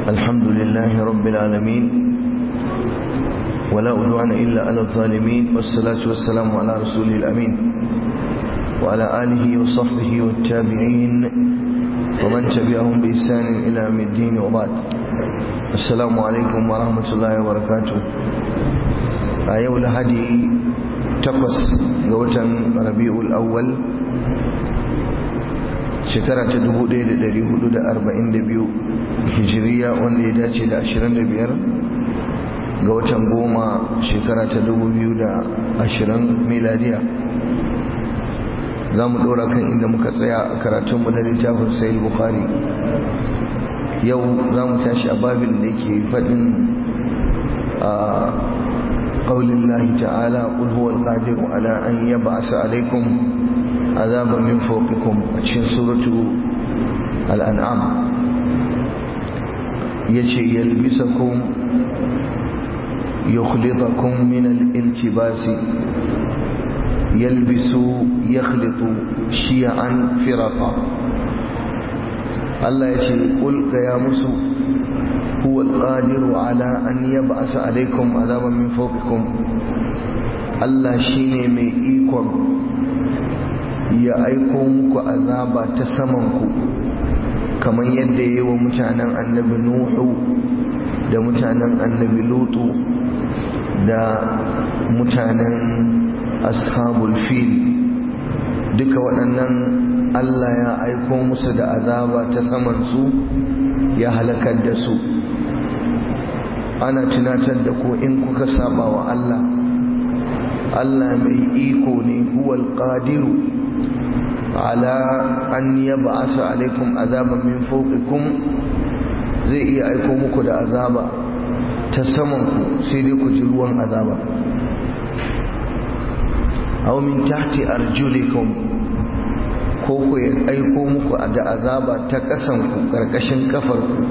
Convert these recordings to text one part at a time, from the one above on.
الحمد لله رب العالمين ولا أدوان إلا على الظالمين والصلاة والسلام على رسوله الأمين وعلى آله وصحبه والتابعين ومن تبعهم بإحسان إلى يوم الدين وبعد السلام عليكم ورحمة الله وبركاته أيو لهدي تقص غوتا ربيع الأول shekara ta 1442 hijiriya wanda ya dace da 25 ga watan goma shekara ta 2020 miladiya za mu ɗora kan inda muka tsaya a karatunmu na littafin sayil bukari yau za mu tashi a babin da ke faɗin a ƙaunin lahi ta'ala ƙulhuwar ƙadiru ala an yaba asa alaikum عذابا من فوقكم cikin suratu al'an'am yace yalbisakum yukhlitakum min al-iltibasi yalbisu yakhlitu shi'an firaqa Allah yace qul ga ya musu huwa al-qadiru ala an yab'asa alaykum azaban min fawqikum Allah shine mai ikon ya aiko muku azaba ta samanku kamar yadda ya yi wa mutanen annabi nuhu da mutanen annabi lutu da mutanen ashabul fil duka waɗannan allah ya aiko musu da azaba ta samansu ya halakar da su ana tunatar da ku in kuka saba wa allah allah mai iko ne huwal qadiru ala an yab'asa alaikum azaban min fawqikum zai iya aiko muku da azaba ta saman ku sai dai ku ji ruwan azaba aw min tahti arjulikum ko ku ya aiko muku da azaba ta kasan ku karkashin kafar ku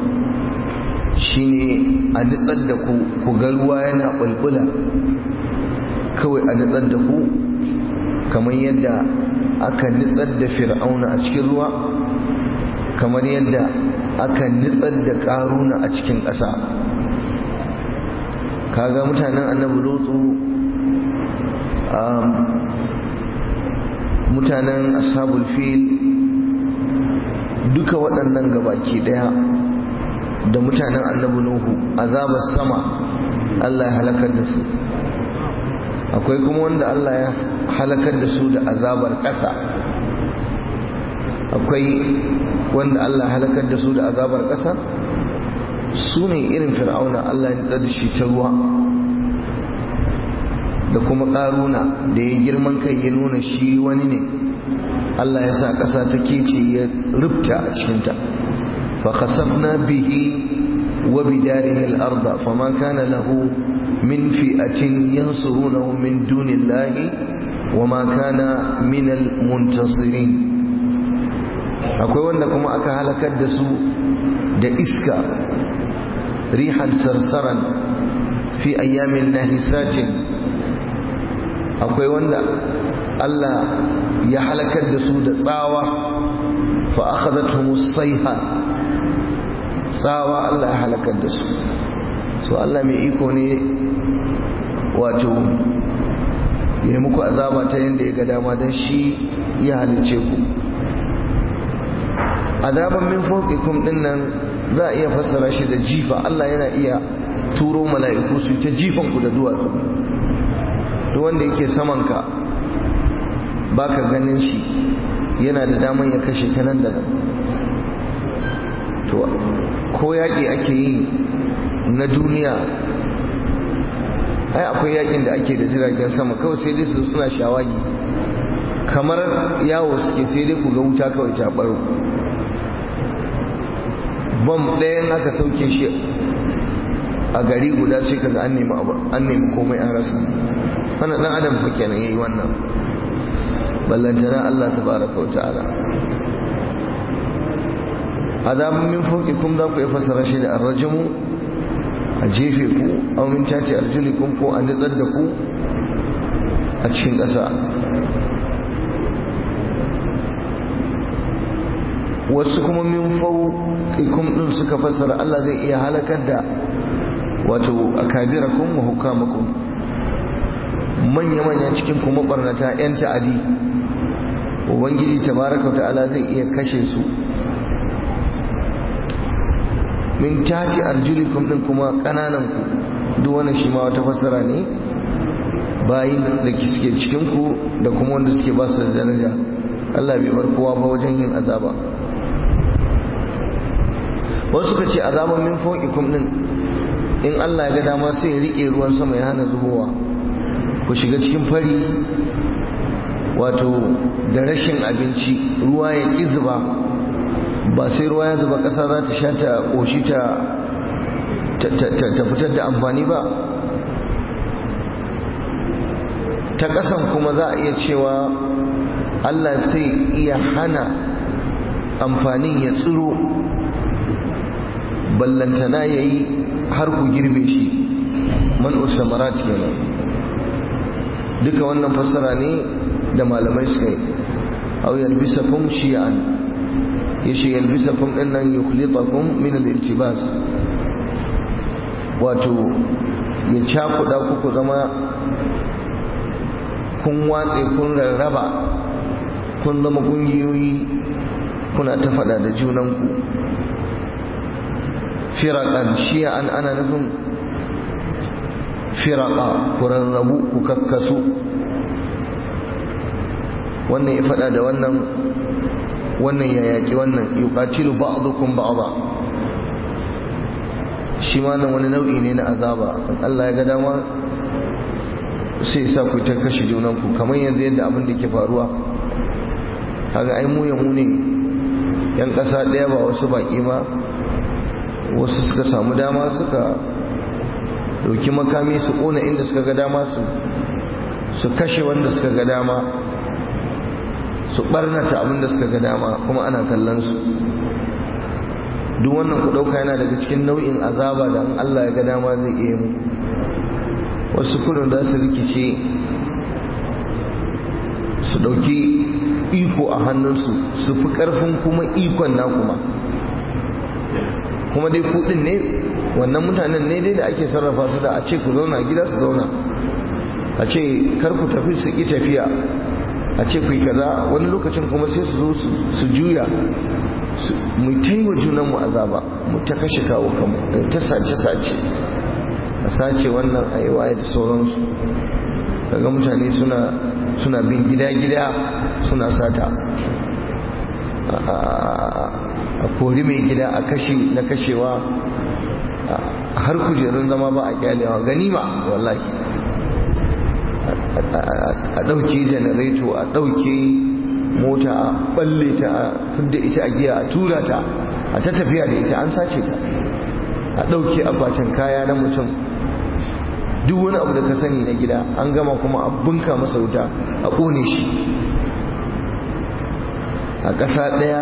shine a nitsar da ku ku ga ruwa yana bulbula kawai a nitsar da ku kamar yadda aka nitsar da fir'auna a cikin ruwa kamar yadda aka nitsar da karuna a cikin ƙasa kaga mutanen annabi lutsu mutanen ashabul fil duka waɗannan gabaki ɗaya da mutanen annabi nuhu azabar sama Allah ya halakar da su akwai kuma wanda Allah ya halakar da su da azabar ƙasa akwai wanda Allah halakar da su da azabar ƙasa su ne irin fir'auna Allah ya da shi ta ruwa da kuma ƙaruna da ya girman kai ya nuna shi wani ne Allah ya sa ƙasa ta kece ya rubta a cikinta fa khasafna bihi wa bidarihi al-ardh fama kana lahu min fi'atin yansurunahu min dunillahi وما كان من المنتصرين akwai wanda kuma aka halakar da su da iska rihan sarsaran fi ayyamin nahisatin akwai wanda Allah ya halakar da su da tsawa fa akhadathum as-sayha tsawa Allah ya halakar da su so Allah mai iko ne wato ya yi muku azaba ta yadda ya ga dama don shi ya halice ku azaban min fawqikum din nan za a iya fassara shi da jifa Allah yana iya turo mala'iku su ta jifan ku da duwatsu duk wanda yake saman ka baka ganin shi yana da daman ya kashe ka nan da nan to ko yaƙi ake yi na duniya ai akwai yakin da ake da jiragen sama kawai sai dai su suna shawagi kamar yawo suke sai dai ku ga wuta kawai ta baro bom ɗayan aka sauke shi a gari guda sai kaga an nemi an nemi komai an rasa wannan dan adam fa kenan yayi wannan ballantana Allah tabaraka wa ta'ala azabun min fawqikum za ku fassara shi da arrajamu a jefe ku aw min tati arjulikum ko a nitsar da ku a cikin ƙasa wasu kuma min fawqikum din suka fassara Allah zai iya halakar da wato akabirakum wa hukamakum manya manya cikin kuma barnata yan ta'adi ubangiji tabaraka ta'ala zai iya kashe su min tati arjulikum din kuma kananan ku duk wannan shi ma wata fassara ne bayin da suke cikin ku da kuma wanda suke ba su da daraja Allah bai bar kowa ba wajen yin azaba wasu suka ce azaban min fawqikum din in Allah ya ga dama sai ya rike ruwan sama ya hana zubowa ku shiga cikin fari wato da rashin abinci ruwa ya ƙi zuba ba sai ruwa ya zuba ƙasa za ta sha ta ƙoshi ta fitar da amfani ba ta ƙasan kuma za a iya cewa Allah sai iya hana amfanin ya tsiro ballantana ya yi har ku girbe shi man usamarat kenan duka wannan fassara ne da malamai suka yi aw yalbisakum shi'an yashi yalbisakum din nan yukhlitakum min al-iltibas wato ya cakuda ku ku zama kun watse kun rarraba kun zama kungiyoyi kuna ta faɗa da junanku firaƙan shi'an ana nufin firaƙa ku rarrabu ku kakkasu wannan ya faɗa da wannan wannan ya yaƙi wannan yuqatilu ba'dukum ba'dha shi ma nan wani nau'i ne na azaba Allah ya ga dama sai sa ku ta kashe junanku kamar yanzu yadda abin da ke faruwa kaga ai mu ya mu ne yan ƙasa ɗaya ba wasu baƙi ba wasu suka samu dama suka ɗauki makami su ƙona inda suka ga dama su su kashe wanda suka ga dama su ɓarnata abin da suka ga dama kuma ana kallon su duk wannan ku ɗauka yana daga cikin nau'in azaba da in Allah ya ga dama zai iya mu wasu kudin za su rikice su ɗauki iko a hannunsu su fi ƙarfin kuma ikon na kuma kuma dai kudin ne wannan mutanen ne dai da ake sarrafa su da a ce ku zauna gida su zauna a ce kar ku tafi su ƙi tafiya a ce ku yi kaza wani lokacin kuma sai su zo su juya mu ta yi wa junanmu azaba mu ta kashe kawo kanmu ta sace-sace a sace wannan a yi waye da sauransu daga mutane suna suna bin gida-gida suna sata a kori mai gida a kashe na kashewa har kujerun zama ba a kyalewa ganima wallahi a ɗauke janareto a ɗauke mota a balle ta a fidda ita a giya a tura ta a ta tafiya da ita an sace ta a ɗauke akwatin kaya na mutum duk wani abu da ka sani na gida an gama kuma a bunka masa wuta a ƙone shi a ƙasa ɗaya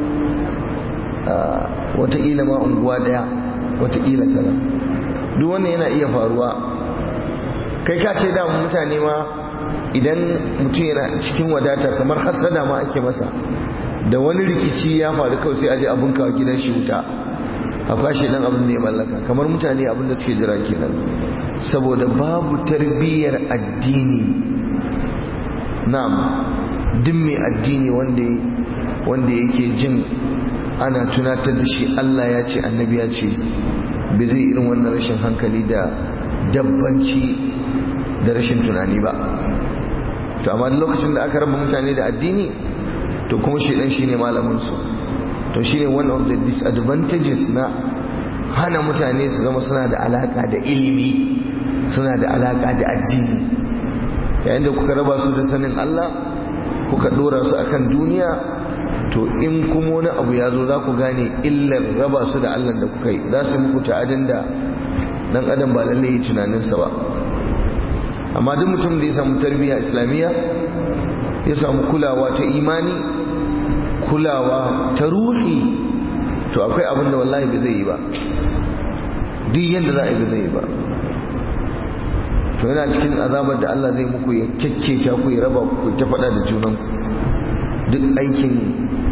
wataƙila ma unguwa ɗaya wataƙila kaza duk wannan yana iya faruwa kai ka ce da mutane ma idan mutum yana cikin wadata kamar hassada ma ake masa da wani rikici ya faru kawai sai aje abun kawo gidan shi wuta a kwashe dan abin da ya mallaka kamar mutane abin da suke jira kenan saboda babu tarbiyyar addini na'am duk mai addini wanda wanda yake jin ana tunatar da shi Allah ya ce annabi ya ce bai zai irin wannan rashin hankali da dabbanci da rashin tunani ba to amma lokacin da aka raba mutane da addini to kuma shedan shine malamin su to shine one of the disadvantages na hana mutane su zama suna da alaka da ilimi suna da alaka da addini yayin da kuka raba su da sanin Allah kuka dora su akan duniya to in kuma wani abu ya zo za ku gane illar raba su da Allah da kuka yi za su muku ta'adin da dan adam ba lallai yi tunaninsa ba amma duk mutum da ya samu tarbiyya islamiyya ya samu kulawa ta imani kulawa ta ruhi to akwai abin da wallahi ba zai yi ba duk yadda za a yi ba zai yi ba to yana cikin azabar da Allah zai muku ya kyakketa ku ya raba ku ta faɗa da junan duk aikin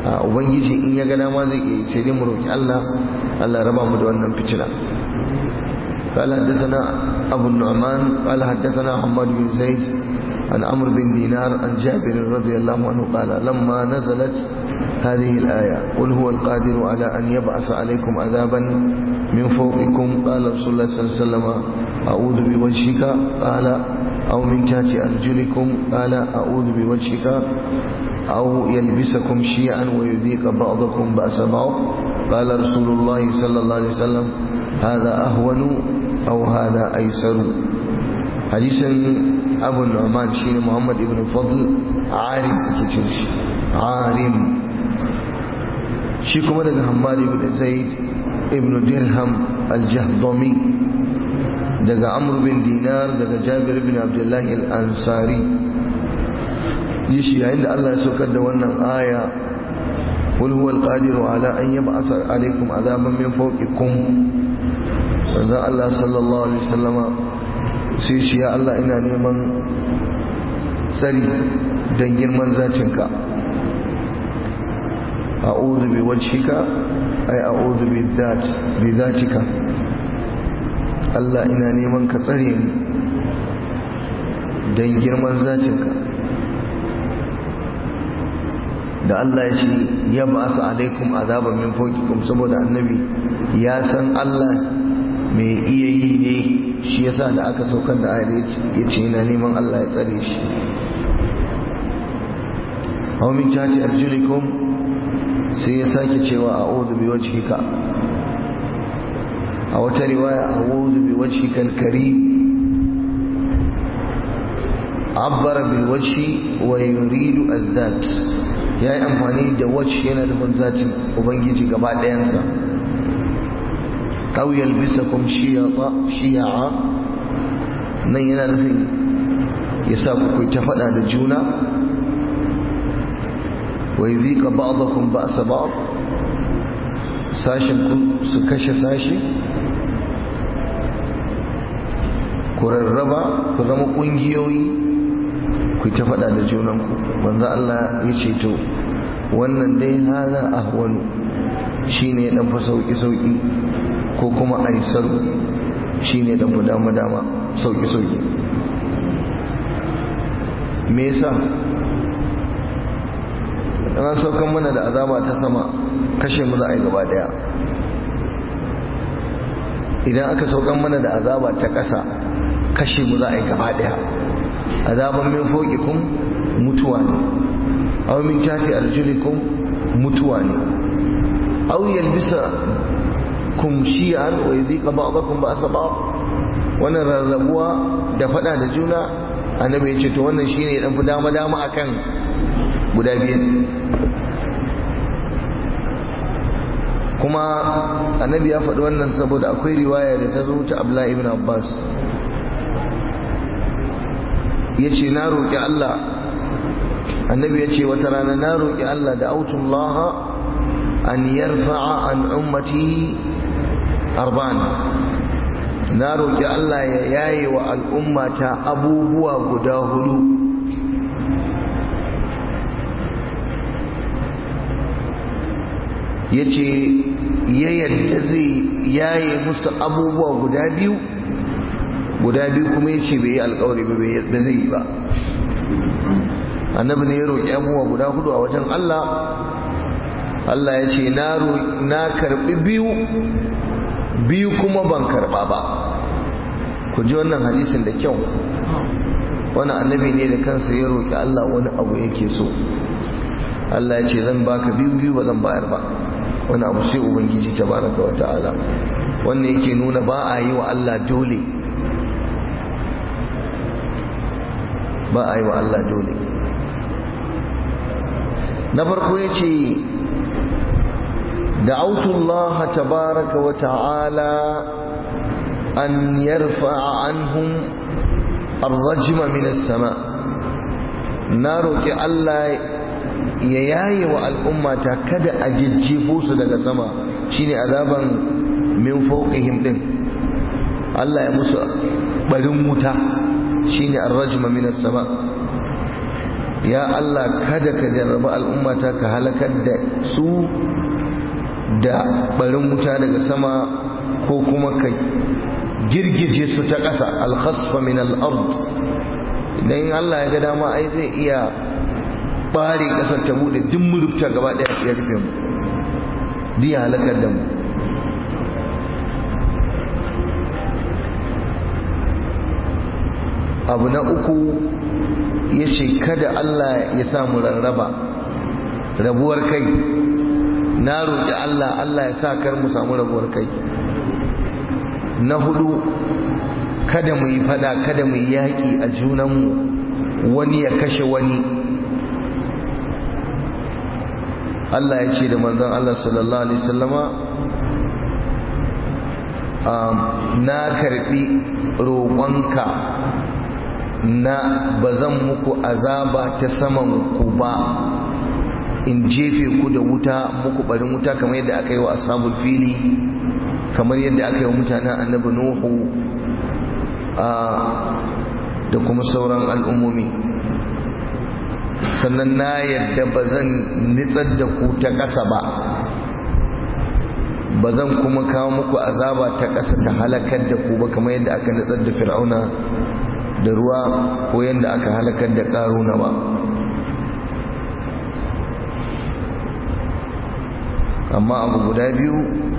ubangiji in ya ga dama zai iya sai dai mu roki Allah Allah raba mu da wannan fitina قال حدثنا أبو النعمان قال حدثنا حماد بن زيد عن عمرو بن دينار عن جابر رضي الله عنه قال لما نزلت هذه الآية قل هو القادر على أن يبعث عليكم عذابا من فوقكم قال رسول الله صلى الله عليه وسلم أعوذ بوجهك قال أو من تحت أرجلكم قال أعوذ بوجهك أو يلبسكم شيعا ويذيق بعضكم بأس بعض قال رسول الله صلى الله عليه وسلم هذا أهون أو هذا أيسر حديث أبو النعمان شين محمد بن الفضل عارم كتير عارم شيكم لك حماد بن زيد ابن درهم الجهضمي daga amr bin dinar daga jabir bin abdullahi al-ansari yashi yayin da Allah ya saukar da wannan aya qul huwa al-qadiru ala an yab'atha alaykum adaban min fawqikum manzo Allah sallallahu alaihi wasallama sai shi ya Allah ina neman tsari dan girman zacinka a'udhu bi wajhika ay a'udhu bi dhat bi dhatika Allah ina neman ka tsare ni don girman zacinka da Allah ya ce ya ba su alaikum azaban min fawqikum saboda annabi ya san Allah mai iya yi ne shi yasa da aka saukar da ayar ya ce yana neman Allah ya tsare shi aw min jati arjulikum sai ya sake cewa a'udhu bi wajhika a wata riwaya a'udhu bi wajhika al-karim abbara bil wajhi wa yuridu az-zat yayi amfani da wajh yana da zatin ubangiji gaba ɗayansa aw yalbisakum shiya'a shiya'a nan yana nufin ya sa ku ta faɗa da juna wa yuzika ba'dakum ba'sa ba'd sashin ku su kashe sashi ku rarraba ku zama kungiyoyi ku ta faɗa da junanku manzo Allah ya ce to wannan dai hada ahwanu shine dan fa sauki sauki ko kuma aisar shine dan fa dama dama sauki sauki me yasa ana saukan mana da azaba ta sama kashe mu za a yi gaba daya idan aka saukan mana da azaba ta ƙasa kashe mu za a yi gaba daya azaban min fawqikum mutuwa ne aw min tahti arjulikum mutuwa ne aw yalbisa kum shi'an wa yuzika ba'dakum ba'sa ba'd wannan rarrabuwa da fada da juna annabi ya ce to wannan shine dan fi dama dama akan guda biyu kuma annabi ya faɗi wannan saboda akwai riwaya da ta zo ta abla ibn abbas ya ce na roƙi allah annabi ya ce wata rana na roƙi allah da autullaha an yarfa'a an ummati arba'an na roƙi allah ya yaye wa al'ummata abubuwa guda hudu ya ce ya yadda zai yaye musu abubuwa guda biyu guda biyu kuma ya ce bai yi alkawari ba bai zai yi ba annabi ne ya roƙi abubuwa guda hudu a wajen Allah Allah ya ce na karɓi biyu biyu kuma ban karɓa ba ku ji wannan hadisin da kyau wani annabi ne da kansa ya roƙi Allah wani abu yake so Allah ya ce zan baka biyu biyu ba zan bayar ba wani abu sai ubangiji tabaraka wa ta'ala wannan yake nuna ba a yi wa Allah dole ba a yi wa Allah dole na farko ya ce دعوت الله تبارك وتعالى أن يرفع عنهم الرجم من السماء نارك الله يياي والأمة كد أججفوس لك سما شيني عذابا من فوقهم دين الله يمس بلموتا شيني الرجم من السماء ya Allah kada ka jarraba al'ummata ka halakar da su da barin wuta daga sama ko kuma ka girgije su ta ƙasa alkhasfa min al'ard idan Allah ya ga dama ai zai iya bare ƙasar ta bude duk mu rufta gaba ɗaya ya rufe mu diya halakar da mu abu na uku ya ce kada Allah ya samu rarraba rabuwar kai na roƙi Allah Allah ya sa kar mu samu rabuwar kai na hudu kada mu yi fada kada mu yi yaƙi a junanmu wani ya kashe wani Allah ya ce da manzon Allah sallallahu alaihi wasallama na karbi roƙonka na ba zan muku azaba ta saman ku ba in jefe ku da wuta muku barin wuta kamar yadda aka yi wa ashabul fili kamar yadda aka yi wa mutanen annabi nuhu da kuma sauran al'ummomi sannan na yadda ba zan nitsar da ku ta ƙasa ba ba zan kuma kawo muku azaba ta ƙasa ta halakar da ku ba kamar yadda aka nitsar da fir'auna da ruwa ko yadda aka halakar da ƙaruna ba amma abu guda biyu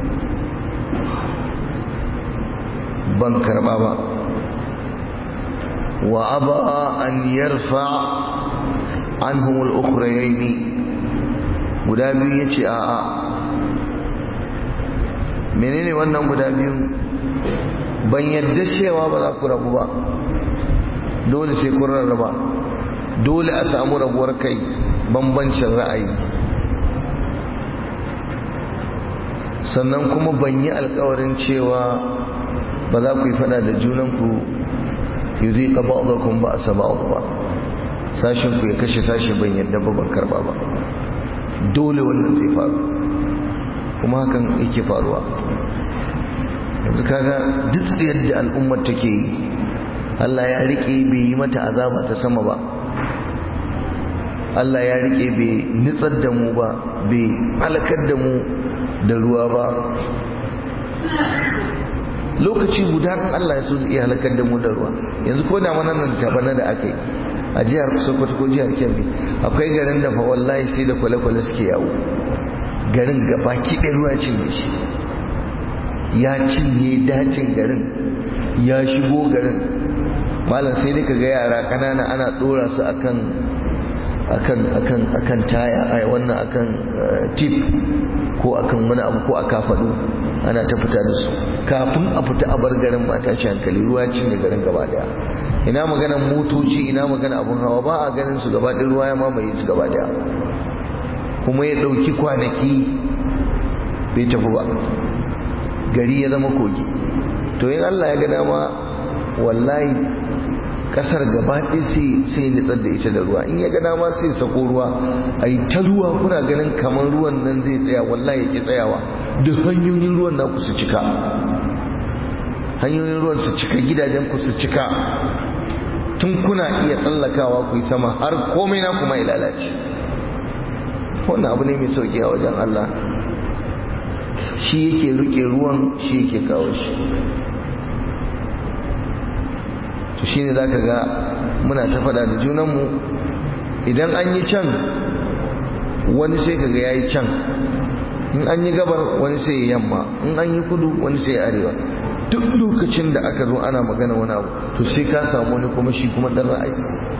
ban karba ba wa aba an yarfa anhum al-ukhrayayn guda biyu yace a a menene wannan guda biyu ban yadda cewa ba za ku rabu ba dole sai kun rarraba dole a samu rabuwar kai bambancin ra'ayi sannan kuma ban yi alkawarin cewa ba za ku yi fada da junanku yi zai ƙaba ɗaukun ba a saba ba sashinku ya kashe sashe ban yadda ba ban karba ba dole wannan zai faru kuma hakan yake faruwa yanzu kaga duk yadda al'ummar take yi Allah ya rike bai yi mata azaba ta sama ba Allah ya rike bai nitsar da mu ba bai halakar da mu da ruwa ba lokaci guda kan Allah ya so iya halakar da mu da ruwa yanzu ko da mana nan tabana da aka yi a jihar Sokoto ko jihar Kebbi akwai garin da fa wallahi sai da kwale-kwale suke yawo garin gaba ki ɗaya ruwa cinye shi ya cinye dajin garin ya shigo garin malam sai dai kaga yara kanana ana dora su akan akan akan akan taya ai wannan akan tip ko akan wani abu ko a kafadu ana ta fita da su kafin a fita a bar garin ba ta ci hankali ruwa cinye garin gaba daya ina maganan motoci ina magana abun hawa ba a ganin su gaba ɗaya ruwa ya mamaye su gaba daya kuma ya ɗauki kwanaki bai tafi ba gari ya zama kogi to yin Allah ya ga dama wallahi kasar gaba ɗaya sai nitsar da ita da ruwa in ya ga dama sai sako ruwa a yi ta ruwa kuna ganin kamar ruwan nan zai tsaya wallahi ya ki tsayawa duk hanyoyin ruwan naku su cika hanyoyin ruwan su cika gidajen ku su cika tun kuna iya tsallakawa ku yi sama har komai na kuma ya lalace wannan abu ne mai sauki a wajen Allah shi yake rike ruwan shi yake kawo shi to shine zaka ga muna ta fada da junanmu idan an yi can wani sai kaga yayi can in an yi gabar wani sai ya yamma in an yi kudu wani sai ya arewa duk lokacin da aka zo ana magana wani abu to sai ka samu wani kuma shi kuma dan ra'ayi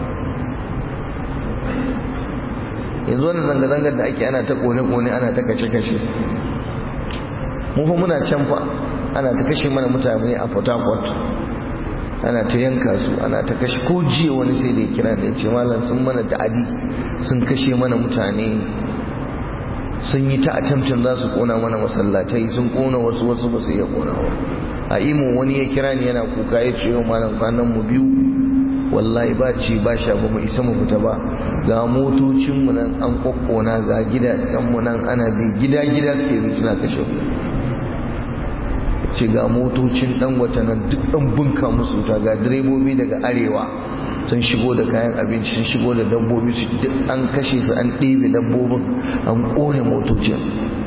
yanzu wannan zanga-zangar da ake ana ta kone-kone ana ta kashe-kashe mu fa muna can fa ana ta kashe mana mutane a port harcourt ana ta yanka su ana ta kashe ko jiya wani sai da ya kira da ya ce malam sun mana ta'adi sun kashe mana mutane sun yi ta attempting za su kona mana masallatai sun kona wasu wasu ba su iya konawa a imo wani ya kira ni yana kuka ya ce yau malam kwanan mu biyu wallahi ba ci ba sha ba mu isa mu fita ba ga motocin mu nan an kokkona ga gidajen mu nan ana bi gida gida suke bi suna kashe ce ga motocin dan wata nan duk dan bunka musu ta ga direbobi daga arewa sun shigo da kayan abinci sun shigo da dabbobi su duk an kashe su an ɗebe dabbobin an ƙone motocin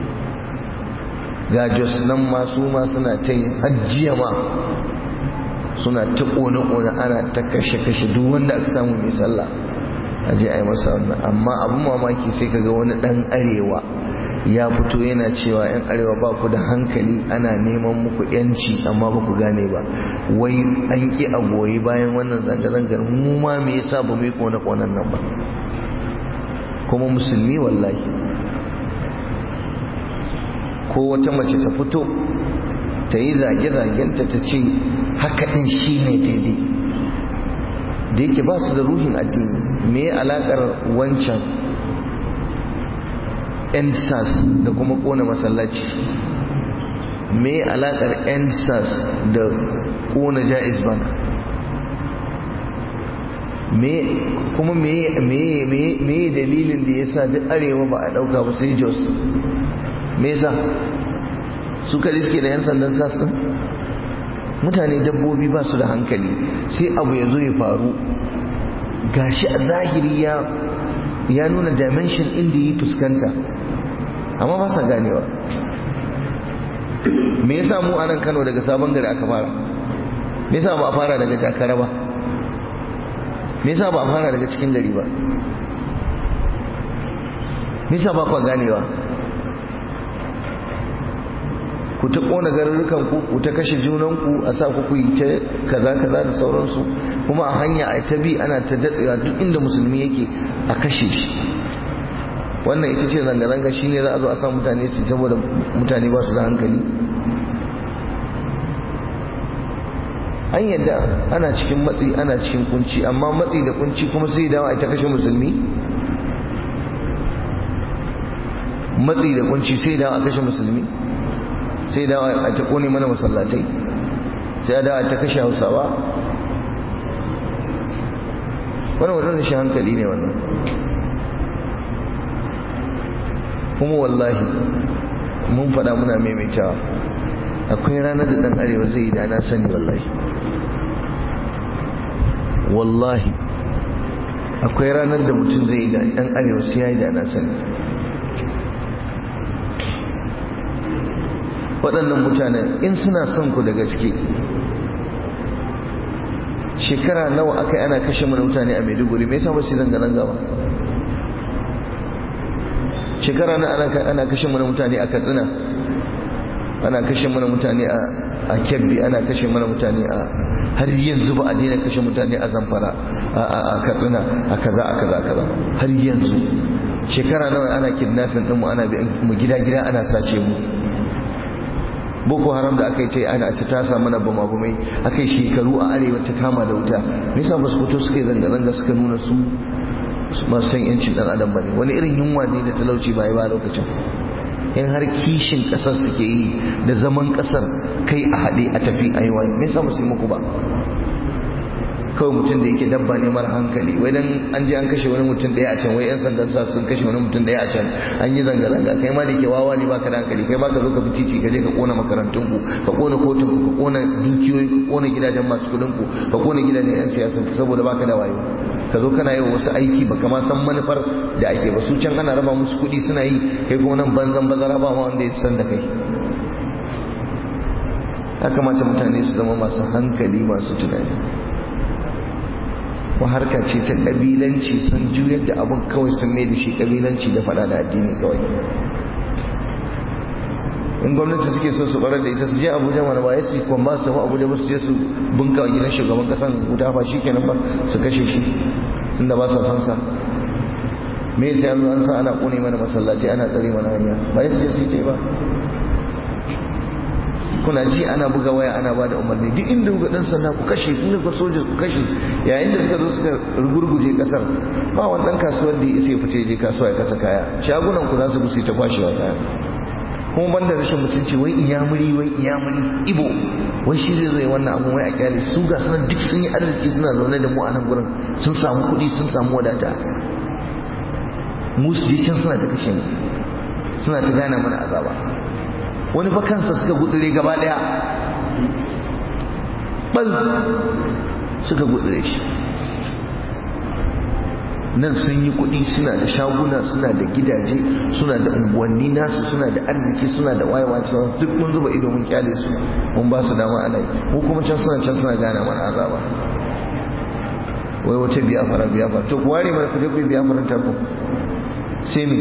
ga jos nan masu ma suna ta yi hajjiya ma suna ta ƙone-ƙone ana ta kashe-kashe duk wanda aka samu mai sallah a je a yi masa wannan amma abin mamaki sai kaga wani ɗan arewa ya fito yana cewa 'yan arewa ba ku da hankali ana neman muku yanci amma ba ku gane ba wai an ƙi a goyi bayan wannan zanga-zangar mu ma me yasa ba mu yi kone-konen nan ba kuma musulmi wallahi ko wata mace ta fito ta yi zage-zagenta ta ce haka ɗin shi ne daidai da yake ba su da ruhin addini me alaƙar wancan ensas da kuma kona masallaci me alakar ensas da kona jaiz bank me kuma me me me dalilin da yasa duk arewa ba a dauka ba sai jos me yasa su kare suke da yan sandan sas din mutane dabbobi ba su da hankali sai abu ya zo ya faru gashi a zahiri ya ya nuna dimension inda yi fuskanta amma ba sa ganewa me yasa mu anan Kano daga sabon gari aka fara me yasa ba a fara daga Jakara ba me yasa ba a fara daga cikin gari ba me yasa ba ku ganewa ku ta kona garurrukan ku ku ta kashe junan ku a sa ku yi ta kaza kaza da sauransu kuma a hanya a ta bi ana ta datsewa duk inda musulmi yake a kashe shi wannan ita ce zanga-zanga shi ne za a zo a sa mutane su saboda mutane ba su da hankali an yadda ana cikin matsi ana cikin kunci amma matsi da kunci kuma sai dawa ita kashe musulmi matsi da kunci sai dawa a kashe musulmi sai dawa a ta kone mana masallatai sai dawa a ta kashe hausawa wannan wannan shi hankali ne wannan kuma wallahi mun faɗa muna maimaitawa akwai ranar da ɗan arewa zai yi da na sani wallahi wallahi akwai ranar da mutum zai yi da ɗan arewa sai ya yi da na sani waɗannan mutanen in suna son ku da gaske shekara nawa aka yi ana kashe mana mutane a maiduguri me yasa ba su zanga-zanga ba shekara na ana kashe mana mutane a katsina ana kashe mana mutane a kebbi ana kashe mana mutane a har yanzu ba a daina kashe mutane a zamfara a katsina a kaza a kaza kaza har yanzu shekara nawa ana kidnapping ɗinmu ana mu gida-gida ana sace mu boko haram da aka yi ta ana ta tasa mana bama bamai aka yi shekaru a arewa ta kama da wuta me yasa ba su fito suka yi zanga-zanga suka nuna su masu san yancin dan adam bane wani irin yunwa ne da talauci ba ba lokacin in har kishin kasar suke yi da zaman kasar kai a haɗe a tafi a yi wani me yasa musu yi muku ba kawai mutum da yake dabba ne mara hankali wai dan an je an kashe wani mutum ɗaya a can wai yan sandan sa sun kashe wani mutum ɗaya a can an yi zanga zanga kai ma da ke wawa ne baka da hankali kai ma ka zo ka fi titi ka je ka kona makarantun ku ka kona kotun ku ka kona dukiyoyi ka kona gidajen masu kuɗin ku ka kona gidajen yan siyasa saboda baka da wayo ka zo kana yi wa wasu aiki ba kama san manufar da ake ba su can ana raba musu kuɗi suna yi kai kuma nan banzan bazara ba ma wanda ya san da kai ya kamata mutane su zama masu hankali masu tunani wa harka ce ta kabilanci sun juyar da abin kawai sun mai da shi kabilanci da faɗa da addini kawai in gwamnati suke so su barar da ita su je abuja mana ba ya su kuma ba su tafi abuja ba su je su bunka wa gidan shugaban kasan wuta ba shi kenan ba su kashe shi tunda ba sa son sa me sai an zo an sa ana kone mana masallaci ana tsare mana hanya ba ya su je su yi ba kuna ji ana buga waya ana ba da umarni duk inda kuka dan sanda ku kashe inda ku soja ku kashe yayin da suka zo suka rugurguje kasar ba wannan kasuwar da ya isa ya fice je kasuwa ya kasa kaya shagunan ku za su gusi ta kwashewa kaya kuma banda rashin mutunci wai iyamuri wai iyamuri ibo wai shi zai zai wannan abun wai a kyale su ga sanar duk sun yi arziki suna zaune da mu a nan gurin sun samu kuɗi sun samu wadata mu su je can suna ta kashe mu suna ta gana mana azaba wani ba kansa suka gudure gaba daya bal suka gudure shi nan sun yi kuɗi suna da shaguna suna da gidaje suna da unguwanni nasu suna da arziki suna da wayewa duk mun zuba ido mun kyale su mun ba su dama ana yi mu kuma can suna can suna gane mana azaba wai wace biya fara biya fara to ku ware mana ku je ku biya fara ta ku sai me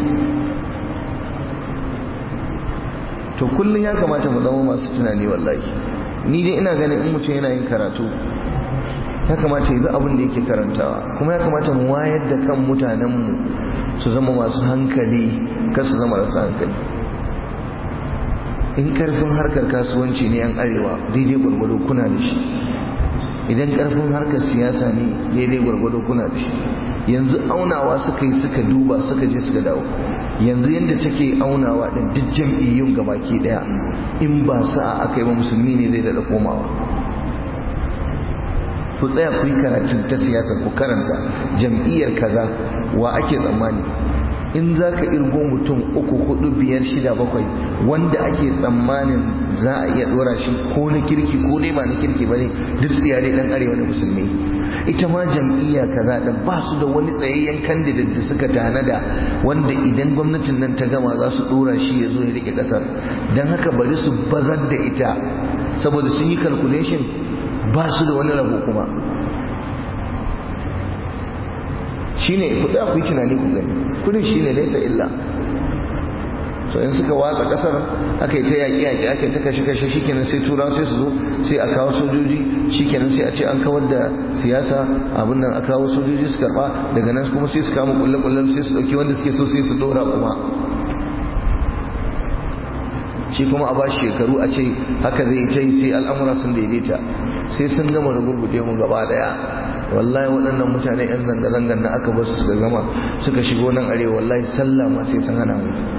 to kullum ya kamata mu zama masu tunani wallahi ni dai ina ganin in mutum yana yin karatu ya kamata ya bi abin da yake karantawa kuma ya kamata mu wayar da kan mutanenmu su zama masu hankali kar su zama masu hankali in karfin harkar kasuwanci ne yan arewa daidai gwargwado kuna da shi idan karfin harkar siyasa ne daidai gwargwado kuna da shi yanzu aunawa suka yi suka duba suka je suka dawo yanzu yadda take aunawa din duk jam'iyyun gabaki daya in ba sa'a aka yi ba musulmi ne zai daɗa komawa ku tsaya ku yi karatun ta siyasa ku karanta jam'iyyar kaza wa ake tsammani in za ka irgo mutum uku hudu biyar shida bakwai wanda ake tsammanin za a iya dora shi ko na kirki ko dai ba na kirki ba ne duk tsiyare dan arewa na musulmi ita ma jam'iyya kaza da ba su da wani tsayayyen candidate da suka tanada wanda idan gwamnatin nan ta gama za su dora shi ya zo ya rike kasar don haka bari su bazar da ita saboda sun yi calculation ba su da wani rabo kuma shine ku da ku yi tunani ku gani kudin shine laisa illa so in suka watsa kasar aka yi ta yaƙi yaƙi aka yi ta kashe kashe shikenan sai turawa sai su zo sai a kawo sojoji shikenan sai a ce an kawar da siyasa abin nan a kawo sojoji su karba daga nan kuma sai su kama kulle kulle sai su dauki wanda suke so sai su dora kuma shi kuma a bashi shekaru a ce haka zai ta yi sai al'amura sun daidaita sai sun gama da gurguje mu gaba daya wallahi waɗannan mutane yan zanga-zangan da aka basu suka gama suka shigo nan arewa wallahi sallah ma sai sun hana mu